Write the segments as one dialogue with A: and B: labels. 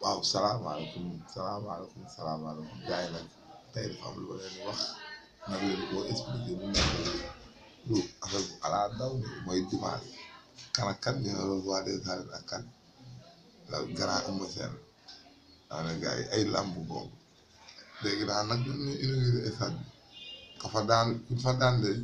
A: waaw salaamaaleykum salaamaaleykum salaamaaleykum gars yi nag tey dafa am lu ma leen di wax nag leen koo expliqué mu nekk lu affaire bu ala daw ni mooy dimanche kan ak kan ñu ne loolu waa des arènes ak kan la grand Eumeu Sène daa ne gars yi ay làmb boobu léegi daal nag ñu ñu inauguré stade bi ka fa daan ku fa daan de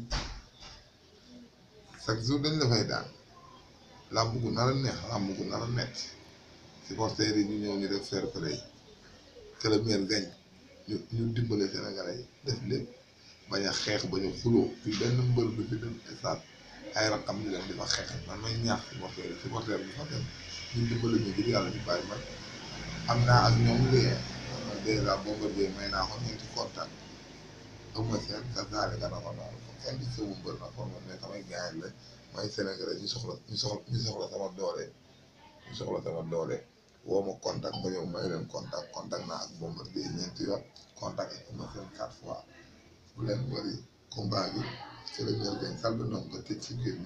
A: chaque jour dañ la fay daan làmb gu nar a neex làmb gu nar a metti supporters yi ñu ñëw ñu def fair play que le maire gañ ñu ñu dimbale Sénégalais yi def lépp bañ a xeex bañ a xuloo fi benn mbër bi fi dem stade ay rakam di leen di fa xeex man may ñaax supporter yi supporter bi fa dem ñu dimbale ñu ngir yàlla ñu bàyyi man am naa ak ñoom lien man dèjà Bombardier may naa ko ñeenti contact Eumeu Sène ka gaale nga na ko noonu ko kenn di sëwu mbër na ko man mais samay gaañ la may Sénégalais ñu soxla ñu soxla ñu soxla sama doole ñu soxla sama doole woo ma contact ba ñëw may leen contact contact naa ak Bombardier ñeenti yoon contact ak Eumeu Sène quatre fois bu leen bëri combat bi c'est le meilleur gagne salbe noom nga tëj ci biir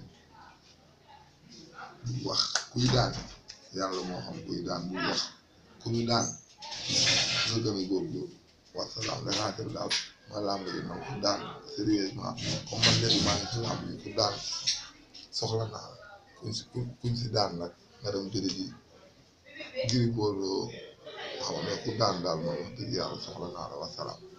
A: bu wax kuy daan yàlla moo xam kuy daan bu wax ku ñu daan nga gën a góorgóorlu wasalaam l'essentiel daal ma lamb ji man ku daan sérieusement comme man léegi maa ngi ci lamb ji ku daan soxla naa la kuñ si kuñ si daan nag nga dem jëli ji Gris Bordeaux xam ne ku daan daal moom wax dëgg yàlla soxla naa la wasalaam